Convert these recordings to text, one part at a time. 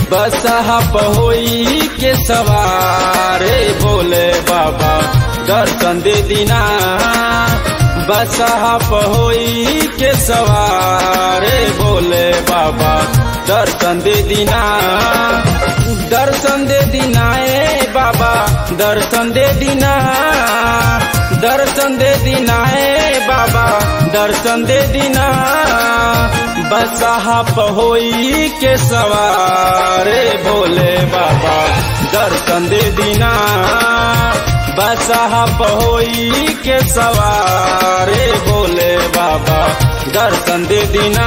बसहा पहोई के सवारे बोले बाबा दर्शन दे दीना बसहा पहोई के सवारे बोले बाबा दर्शन दे दीना दर्शन दे दीना ए बाबा दर्शन दे दीना दर्शन दे दीना ए बाबा दर्शन दे दीना बसहा पहोई के सवारे भोले बाबा दर्शन दे दीना बसहा पहोई के सवारे भोले बाबा दर्शन दे दीना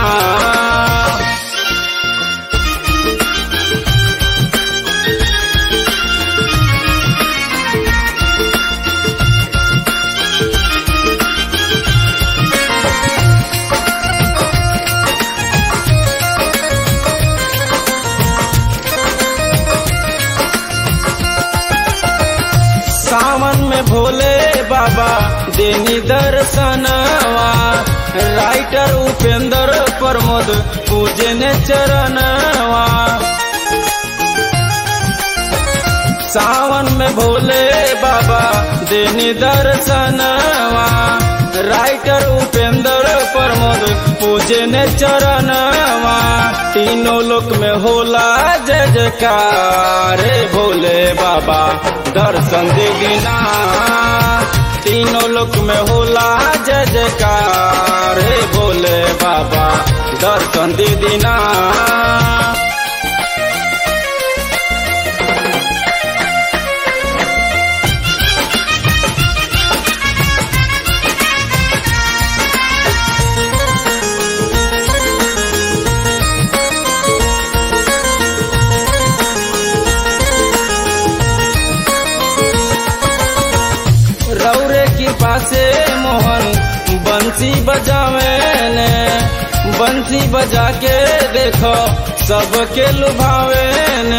सावन में भोले बाबा देनी दर्शनवा राइटर उपेंद्र प्रमोद पूजे ने चरणवा सावन में भोले बाबा देनी दर्शनवा राइटर उपेंद्र प्रमोद पूजे ने चरणवा तीनों लोक में होला जय जयकार भोले बाबा दर्शन दे दीना तीनों लोक में होला जय जयकार भोले बाबा दर्शन दे दीना रौरे की पासे मोहन बंसी बजावे ने बंसी बजा के देखो सबके लुभावे ने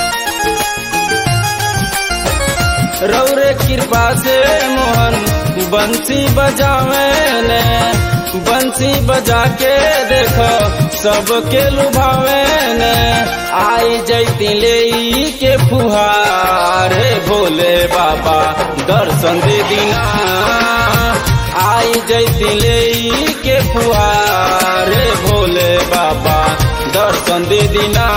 रौरे कृपा से मोहन बंसी बजावे ने बंसी बजा के देखो सबके लुभावे ने आई जैती ले के फुहारे भोले बाबा दर्शन दे दीना आई जैती ले के फुहारे भोले बाबा दर्शन दे दीना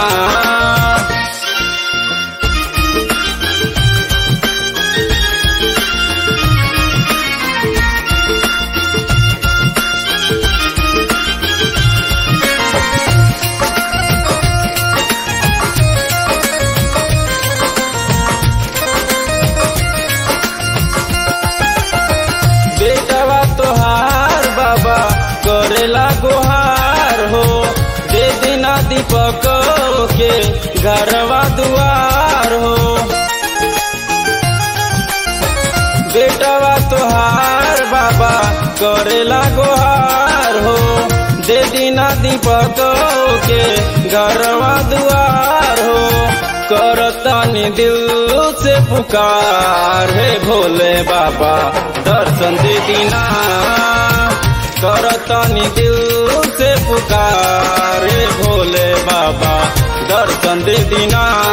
बेटवा तोहार बाबा करेला गोहार हो दे दिना दीपक के घरवा दुआर हो बेटवा तोहार बाबा करेला गोहार हो दे दिना दीपक के घरवा दुआर हो करतानी दिल से पुकार है भोले बाबा दर्शन दे दीना करतानी दिल से पुकार है भोले बाबा दर्शन दे दीना